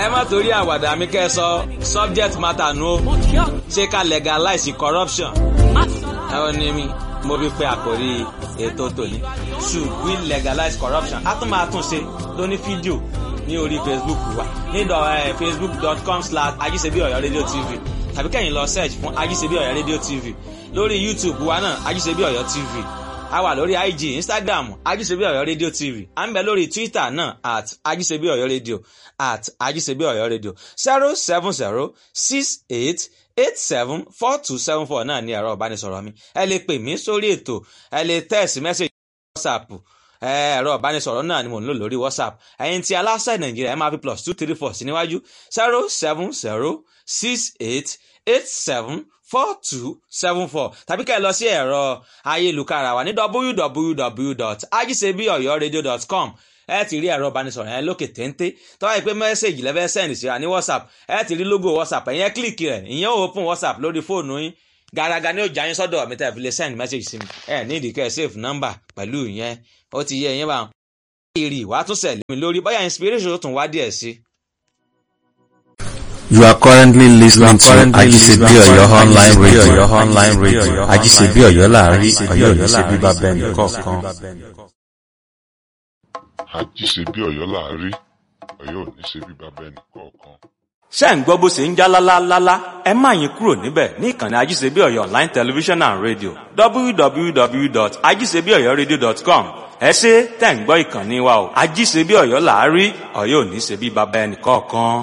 ẹ má torí àwàdà mi kẹ́ ẹ sọ subject matter nu o ṣé ká legalize corruption ẹ ò ní mi mo fi pe àkórí ètò tòní should we legalize corruption a tún máa tún ṣe lóní fídíò ní orí facebook wa ní facebook.com slash ajíṣebí ọ̀yọ́ rédíò tv tàbí kẹ́yìn lọ search fún ajíṣebí ọ̀yọ́ rédíò tv lórí youtube wa náà ajíṣebí ọ̀yọ́ tv a wà lórí ig instagram ajíṣebí ọ̀yọ́ rédíò tv à ń bẹ lórí twitter náà at ajíṣebí ọ̀yọ́ rédíò at ajíṣebí ọ̀yọ́ rédíò zero seven zero six eight eight seven four two seven four náà ní ẹ̀rọ ìbánisọ̀rọ̀ mi ẹ lè pè mí sórí ètò ẹ lè text message whatsapp ẹ̀rọ ìbánisọ̀rọ̀ náà ni mò ń lò lórí whatsapp ẹ̀yin tí aláṣẹ nàìjíríà ẹ máa fi plus two three four sí níwájú zero seven zero six eight eight seven four two seven four tàbí ká ẹ lọ sí ẹ̀rọ ayélujára wa ní www.ajisebiyoyoradio.com ẹ ti rí ẹ̀rọ ìbánisọ̀rọ̀ yẹn lókè téńté tó wáyé pé mẹ́sẹ̀gì lẹ́fẹ́ sẹ́ndì síra ní whatsapp ẹ ti rí logo whatsapp ẹ̀yẹn kílìkì rẹ̀ ìyẹn ò open whatsapp lórí fóònù yín gàràgà ni ó jà yín sọ́dọ̀ mi tẹ́ fi lè send message sí mi ẹ ní ìdíkẹ́ save number pẹ̀lú ìyẹn ó ti yẹ ìyẹn bá wọn. èrè ìwà tún sẹ̀lé mi lórí bóyá inspiration tó tún wá díẹ̀ sí. You are currently listening to Ajisebi Oyo online radio. online radio. Ajisebi Oyo láàrin Oyo ní ṣe bíbá bẹ́ẹ̀ ní kọ̀ọ̀kan. àjíṣebí ọ̀yọ́ láàrí ọ̀yọ́ ò ní ṣe bí bàbá ẹnì kọ̀ọ̀kan. ṣé ń gbọ́ bó ṣe ń já lálálálá ẹ má yín kúrò níbẹ̀ ní ìkànnì ajíṣebí ọ̀yọ́ online television and radio www.ajíṣebíọ̀yọ́radio.com ẹ ṣe tẹ̀ ń gbọ́ ìkànnì wa o ajíṣebí ọ̀yọ́ làárí ọ̀yọ́ ò ní ṣe bí bàbá ẹnì kọ̀ọ̀kan.